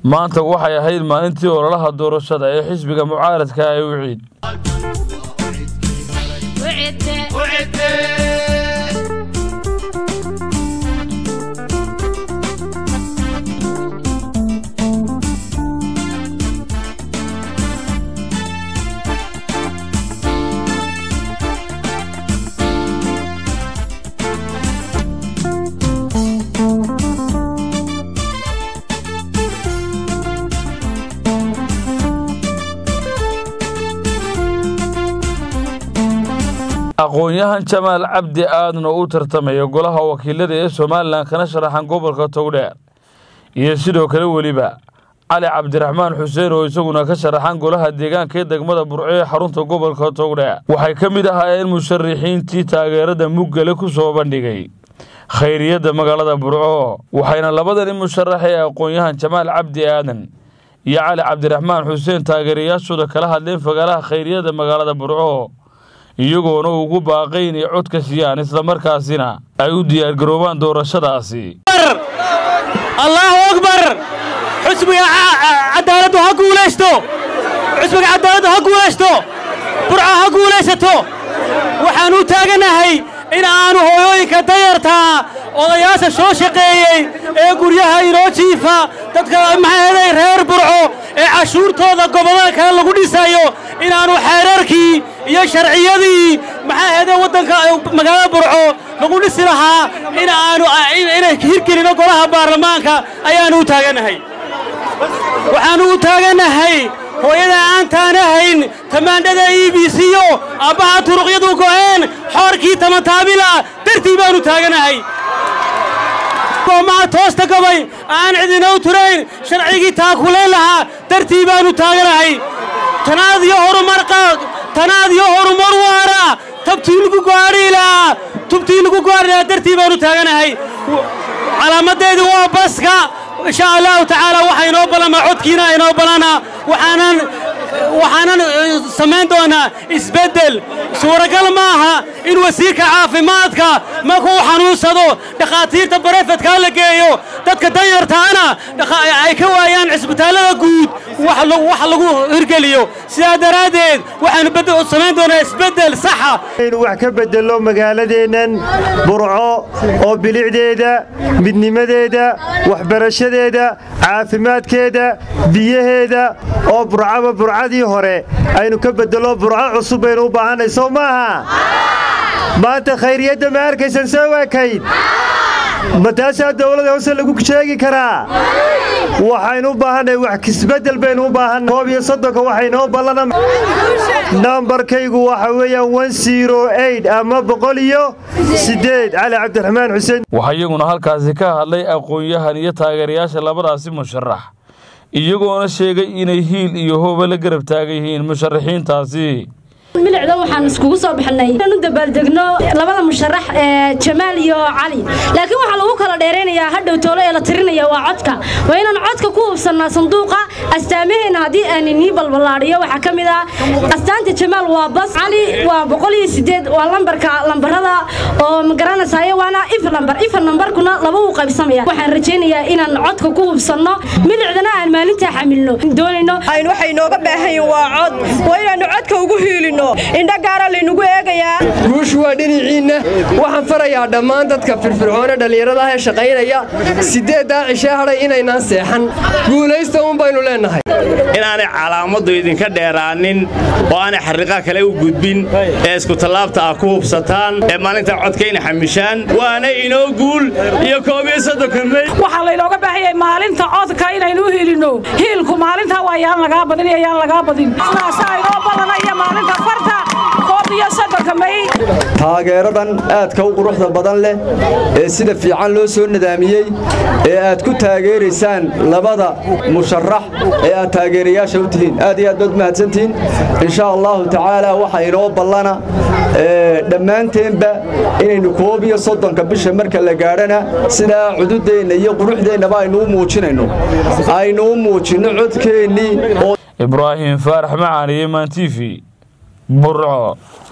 maanta waxay ahayd maalintii ololaha doorashada ee xisbiga mucaaradka ee wiciid aqoon-yahan jamaal cabdi aadan oo u tartamaya golaha wakiilada ee somalilan kana sharaxan gobolka togdheer iyo sidoo kale weliba cali cabdiraxmaan xuseen oo isaguna ka sharaxan golaha deegaanka ee degmada burco ee xarunta gobolka togdheer waxay ka mid ahaayeen musharixiintii taageerada muggale ku soo bandhigay khayriyadda magaalada burco waxayna labadani musharax ee aqoon-yahan jamaal cabdi aadan iyo cali cabdiraxmaan xuseen taageerayaashooda kala hadleen fagaalaha khayriyadda magaalada burco iyagoona ugu baaqay inay codka siiyaan islamarkaasina ay u diyaargaroobaan doorashadaasi allaahu akbar xusbiga cadaaladdu ha guulaysto xusbiga cadaaladdu ha guulaysto burca ha guulaysato waxaan u taaganahay in aanu hooyooyinka dayartaa odayaasha soo shaqeeyey ee guryaha inoo jiifa dadka maxaaday reer burco ee cashuurtooda gobollada kale lagu dhisayo inaannu xeerarkii iyo sharciyadii maxaa ahayde waddanka magaalada burco lagu dhisi lahaa in aanu inay hirgelino golaha baarlamaanka ayaannu u taagannahay waxaannu u taagannahay hooyada aantaan ahayn tamaandhada e b c yo aabbaha turuqyadu go'een xoorkii tamataabila dartii baannu taaganahay goomaha toosta gabay aan cidina u turayn sharcigii taakulayn lahaa dartii baannu taaganahay tanaad iyo horumar tanaad iyo horumar waara tabtii lagu gaadhiilaa tubtii lagu gaadhiilaa dartii baannu taaganahay calaamadeedii waa baska insha allahu tacaala waxaa inoo balama codkiina inoo balana waxaanan waxaanan samayn doonaa isbeddel suuragal maaha in wasiirka caafimaadka markuu xanuunsado dhakhaatiirta barefedkaa la geeyo dadka danyartaana ay ka waayaan cisbitaallada guud wax lagu hirgeliyo sidaa daraaddeed waxaanu samayn doonaa isbeddel saxa inuu wax ka beddello magaaladeennan burco oo bilicdeeda midnimadeeda waxbarashadeeda caafimaadkeeda biyaheeda oo burcaba burcadii hore aynu ka beddello burco cusub baynu u baahannay soo maaha maanta khayriyadda ma arkaysan soo waakayd ma taasaa dawladda hoose lagu sheegi karaa waxaynu u baahannay wax kisbeddel baynu u baahannay koob iyo soddonka waxaynoo ballana nambarkaygu waxa weeyaan wan siro eid ama boqol iyo siddeed cali cabdiraxmaan xuseen waxaa iyaguna halkaasi ka hadlay aqoon-yahan iyo taageerayaasha labadaasi musharax iyagoona sheegay inay hiil iyo hooba la garab taagan yihiin musharaxiintaasi milicda waxaan iskugu soo baxnay inaan u dabaaldegno labada musharax ee jamaal iyo cali laakiin waxaa lagu kala dheeraynayaa hadhow toolo ee la tirinaya waa codka waa inaan codka ku hubsannaa sanduuqa astaamaheenna haddii aan inii balballaadhiyo waxaa ka mid ah astaanta jamaal waa bas cali waa boqol iyo sideed waa lambarka lambarada oo magaranaysayo waana if lambar if lambarkuna laba uu qaybsamaya waxaan rajaynayaa inaan codka ku hubsanno milicdana aan maalintaa xamilno doonayno waxay inooga baahan yihin waa cod waa inaannu codka ugu hiilino indho gaara laynugu eegayaa guushu waa dhinaciinna waxaan farayaa dhammaan dadka firfircoone dhallinyaradaah ee shaqaynaya siddeeddaa cishee hadhay inaynaan seexan guulaysta uun baynu leennahay inaanay calaamaddu idinka dheeraanin oo aanay xarriiqaa kale u gudbin ee iskutallaabta ah ku hubsataan ee maalinta codkayna xamishaan waana inoo guul iyo koob iyo soddonka mey waxaa laynooga baahanyay maalinta codka inaynu u hilinno hiilku maalintaa waa yaan lagaa badin iyo yaan lagaa badin sidaasaa inoo badanaya maalinta farta koob iyo soddonka mey taageeradan aadka u quruxda badan leh ee sida fiican loo soo nadaamiyey ee aad ku taageeraysaan labada musharax ee aad taageerayaasha u tihiin aad iyo aad baad mahadsantihiin insha allahu tacaala waxa inoo ballana dhammaanteenba inaynu koob iyo soddonka bisha marka la gaadhana sidaa cududeenna iyo quruxdeennaba aynu u muujinayno aynu u muujinno codkeennii ibraahim faarax macaaniye maan t v burco